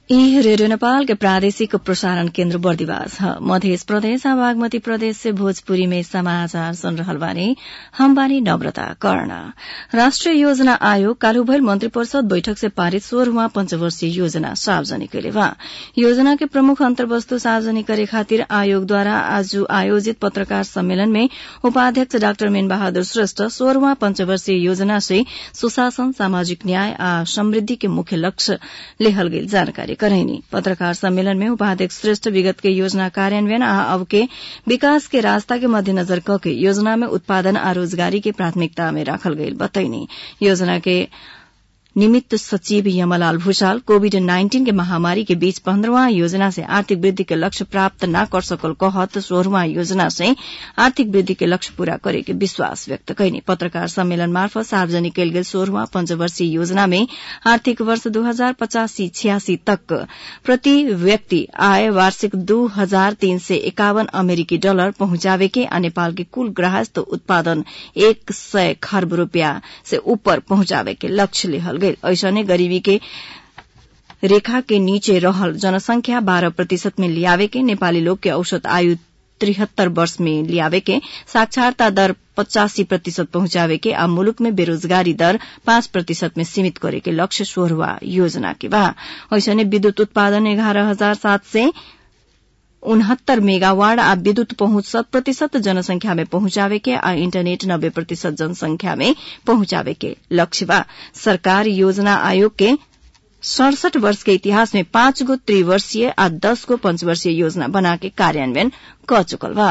ई रेडियो नेपाल के प्रादेशिक प्रसारण केन्द्र बर्दिवास ह मध्य प्रदेश आ बागमती प्रदेश से भोजपुरी में समाचार सुन रहल बानी हम बानी नम्रता कर्ण राष्ट्रिय योजना आयोग काल्हि भइल मंत्री परिषद बैठक से पारित सोह्रवा पंचवर्षीय योजना सार्वजनिक कइले बा योजना के प्रमुख अंतर्वस्तु सार्वजनिक करे खातिर आयोगद्वारा आज आयोजित पत्रकार सम्मेलन में उपाध्यक्ष डाक्टर मीन बहादुर श्रेष्ठ सोह्रवा पंचवर्षीय योजना से सुशासन सामाजिक न्याय आ समृद्धि के मुख्य लक्ष्य लेहल गेल जानकारी करैनी पत्रकार सम्मेलन में उपाध्यक्ष श्रेष्ठ विगत के योजना कार्यान्वयन आ अब के विकास के रास्ता के मध्यनजर कके योजना में उत्पादन आ रोजगारी के प्राथमिकता में राखल गईल बतैनी योजना के निमित्त सचिव यमलाल भूषाल कोविड नाइन्टीन के महामारी के बीच पन्द्रहवां योजना से आर्थिक वृद्धि के लक्ष्य प्राप्त न कर सकल कहत सोह्रवां योजना से आर्थिक वृद्धि के लक्ष्य पूरा करे के विश्वास व्यक्त कैनी पत्रकार सम्मेलन मार्फत सार्वजनिक कयल गेल सोह्रवां पंचवर्षीय योजना में आर्थिक वर्ष दू हजार पचासी छियासी तक प्रति व्यक्ति आय वार्षिक दू हजार तीन सय एकावन अमेरिकी डलर पहुंचावे के आ नेपाल के कुल ग्राहस्थ उत्पादन एक सय खर्ब रूपियाँ से ऊपर पहुंचावे के लक्ष्य लेहल गईल ऐसने गरीबी के रेखा के नीचे रहल जनसंख्या बाह्र प्रतिशत में लियावे के नेपाली लोग के औसत आयु त्रिहत्तर वर्ष में लियावे के साक्षरता दर पचासी प्रतिशत पहुंचावे के आ मुलुक में बेरोजगारी दर पाँच प्रतिशत में सीमित करे के लक्ष्य सोह्रवा योजना के बा ऐसने विद्युत उत्पादन एघार हजार सात सय उनहत्तर मेगावाट आ विद्युत पहुंच शत प्रतिशत जनसंख्या में पहुंचावे के आ इंटरनेट नब्बे प्रतिशत जनसंख्या में पहुंचावे के लक्ष्य बा सरकार योजना आयोग के सड़सठ वर्ष के इतिहास में पाँच गो त्रिवर्षीय आ दस गो पंचवर्षीय योजना बना के कार्यान्वयन क चुकल बा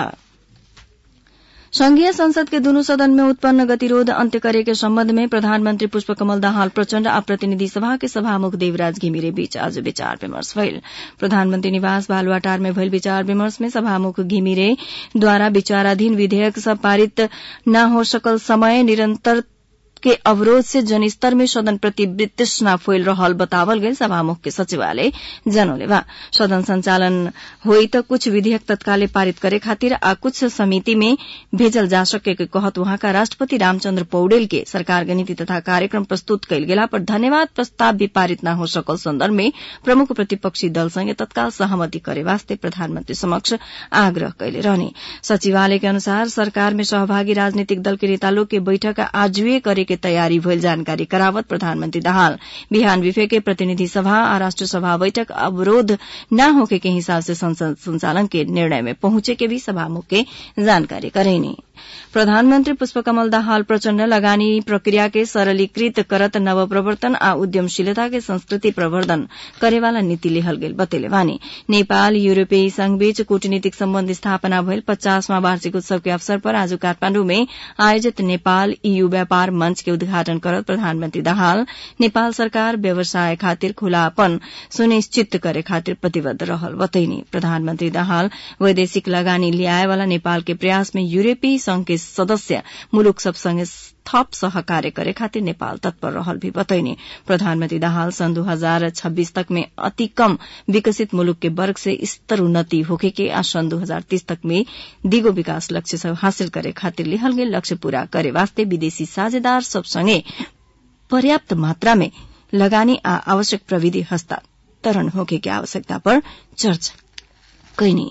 संघीय संसद के दुनू सदन में उत्पन्न गतिरोध अन्त्य करे के सम्बन्ध में प्रधानमन्त्री पुष्पकमल दाहाल प्रचण्ड आ प्रतिनिधि सभा के सभामुख देवराज घिमिरे बीच आज विचार विमर्श भइल प्रधानमन्त्री निवास बालुवाटार में भइल विचार विमर्श में सभामुख घिमिरेद्वारा विचाराधीन विधेयक सब पारित न हो सकल समय निरन्तर के अवरोध से जनस्तर में सदन प्रति वितृष्णा फैल रहल बतावल गई सभामुख के सचिवालय जनौले बा सदन संचालन होई त कुछ विधेयक तत्काले पारित करे खातिर आ कुछ समिति में भेजल जा सके के कहत वहाँका राष्ट्रपति रामचन्द्र पौडेल के सरकार के नीति तथा कार्यक्रम प्रस्तुत कयल गेला पर धन्यवाद प्रस्ताव भी पारित न हो सकल संदर्भ में प्रमुख प्रतिपक्षी दल संगे तत्काल सहमति करे वास्ते प्रधानमन्त्री समक्ष आग्रह कैले रहने सचिवालय के अनुसार सरकार में सहभागी राजनीतिक दल के नेता लोग के बैठक आजुए करे के तयारी भइल जानकारी करावत प्रधानमन्त्री दाहाल बिहान विफे के प्रतिनिधि सभा आ राष्ट्र सभा बैठक अवरोध न होके के हिसाब से संसद संचालन के निर्णय में पहुंचे के भी सभामुख के जानकारी करेनी प्रधानमन्त्री पुष्पकमल दाहाल प्रचण्ड लगानी प्रक्रिया के सरलीकृत करत नवप्रवर्तन आ उद्यमशीलता के संस्कृति प्रवर्धन करेवाला नीति लेहल गेल बतेले वानी नेपाल यूरोपेयी संघ बीच कूटनीतिक सम्बन्ध स्थापना भइल पचासवां वार्षिक उत्सव के अवसर पर आज काठमाण्डु में आयोजित नेपाल ईयू व्यापार मंच के उद्घाटन करत प्रधानमन्त्री दाहाल नेपाल सरकार व्यवसाय खातिर खुलापन सुनिश्चित करे खातिर प्रतिबद्ध रहल बतैनी प्रधानमन्त्री दाहाल वैदेशिक लगानी ल्याएवाला नेपाल के प्रयास में यूरोपीय संघ के सदस्य मुलुक सबसँगै थप सहकार्य करे खातिर नेपाल तत्पर रहल भी बतैनी प्रधानमन्त्री दाहाल सन् दू हजार छब्बीस तक में अति कम विकसित मुलुक के वर्ग से स्तर उन्नति होके के आ सन् दू हजार तीस तक में दिगो विकास लक्ष्य सब हासिल करे खातिर लेहल गेल लक्ष्य पूरा करे वास्ते विदेशी साझेदार सबसँगै पर्याप्त मात्रा में लगानी आ आवश्यक प्रविधि हस्तांतरण होके के आवश्यकता पर चर्चा कैनी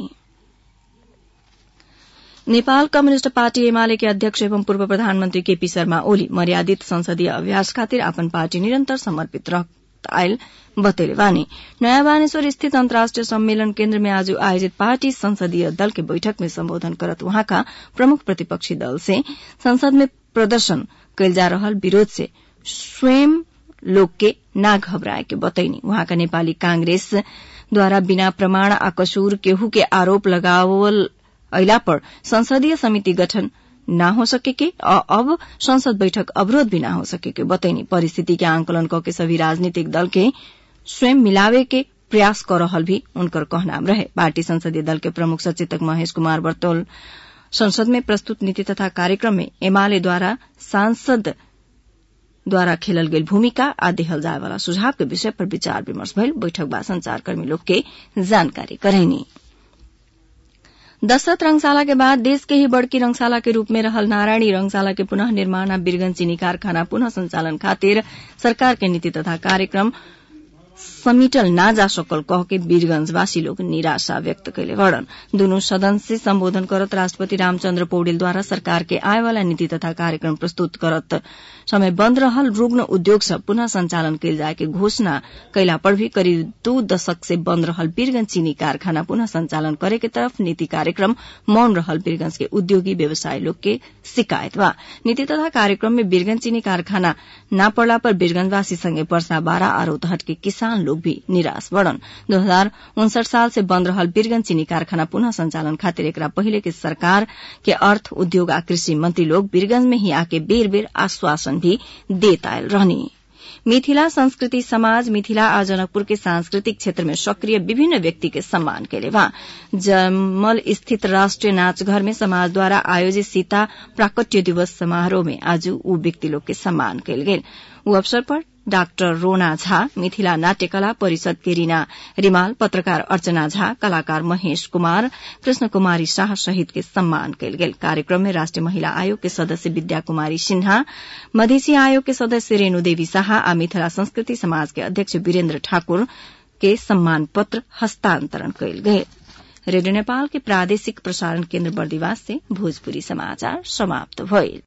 नेपाल कम्युनिष्ट पार्टी एमाले के अध्यक्ष एवं पूर्व प्रधानमन्त्री केपी शर्मा ओली मर्यादित संसदीय अभ्यास खातिर अपन पार्टी निरन्तर समर्पित रह आयल बतेले वानी नयाँ बानेश्वर स्थित अन्तर्राष्ट्रिय सम्मेलन केन्द्र में आज आयोजित पार्टी संसदीय दल के बैठक में सम्बोधन करत वहाँका प्रमुख प्रतिपक्षी दल से संसद में प्रदर्शन कैल जा रहल विरोध से स्वयं लोग के ना घबराए के बतैनी वहाँका नेपाली कांग्रेसद्वारा बिना प्रमाण आ कसूर केहू के आरोप लगावल अला पर संसदीय समिति गठन न हो सके के अब संसद बैठक अवरोध भी न हो सके के बतैनी परिस्थिति के आंकलन क के सभी राजनीतिक दल के स्वयं मिलावे के प्रयास कर रहल भी उनकर कहनाम रहे पार्टी संसदीय दल के प्रमुख सचेतक महेश कुमार बर्तौल संसद में प्रस्तुत नीति तथा कार्यक्रम में एमाले द्वारा सांसद द्वारा खेलल गेल भूमिका आ देहल जाय वाला सुझाव के विषय पर विचार विमर्श भइल बैठक बाद संचारकर्मी लोग के जानकारी करैनी दशरथ रंगशाला के बाद देश के ही बड़की रंगशाला के रूप में रहल नारायणी रंगशाला के पुनः निर्माण आ बीरगंज चीनी कारखाना पुनः संचालन खातिर सरकार के नीति तथा कार्यक्रम समिटल ना जा सकल कह के वीरगंजवासी लोग निराशा व्यक्त कैले बड़न दुनू सदन से संबोधन करत राष्ट्रपति रामचंद्र पौडेलद्वारा सरकार के आय वाला नीति तथा कार्यक्रम प्रस्तुत करत समय बंद रहल रुग्ण उद्योग सब पुनः संचालन कैल जाए के घोषणा कैला पर भी करीब दू दशक से बंद रहल वीरगंज चीनी कारखाना पुनः संचालन करे के तरफ नीति कार्यक्रम मौन रहल वीरगंज के उद्योगी व्यवसाय लोग के शिकायत बा नीति तथा कार्यक्रम में वीरगंज चीनी कारखाना न पड़ला पर वीरगंजवासी संगे वर्षा बारा और उतहट के किसान लोग भी निराश बढ़न दो हजार उनसठ साल से बंद रहल वीरगंज चीनी कारखाना पुनः संचालन खातिर एकरा पहिले के सरकार के अर्थ उद्योग आ कृषि मंत्री लोग वीरगंज में ही आके बेर बेर आश्वासन भी देत आयल रहनी मिथिला संस्कृति समाज मिथिला आ जनकपुर के सांस्कृतिक क्षेत्र में सक्रिय विभिन्न व्यक्ति के सम्मान केले बा जमल स्थित राष्ट्रीय नाचघर में समाज द्वारा आयोजित सीता प्राकट्य दिवस समारोह में आज ऊ व्यक्ति लोग के सम्मान कयल गेल ऊ अवसर पर डाक्टर रोना झा मिथिला नाट्यकला परिषद के रीना रिमाल पत्रकार अर्चना झा कलाकार महेश कुमार कृष्ण कुमारी शाह सहित के सम्मान कयल गेल कार्यक्रम में राष्ट्रीय महिला आयोग के सदस्य विद्या कुमारी सिन्हा मधेसी आयोग के सदस्य रेणु देवी शाह आ मिथिला संस्कृति समाज के अध्यक्ष वीरेन्द्र ठाकुर के सम्मान पत्र हस्तांतरण कयल गेल रेडियो नेपाल के प्रादेशिक प्रसारण केन्द्र बर्दिवास से भोजपुरी समाचार समाप्त भइल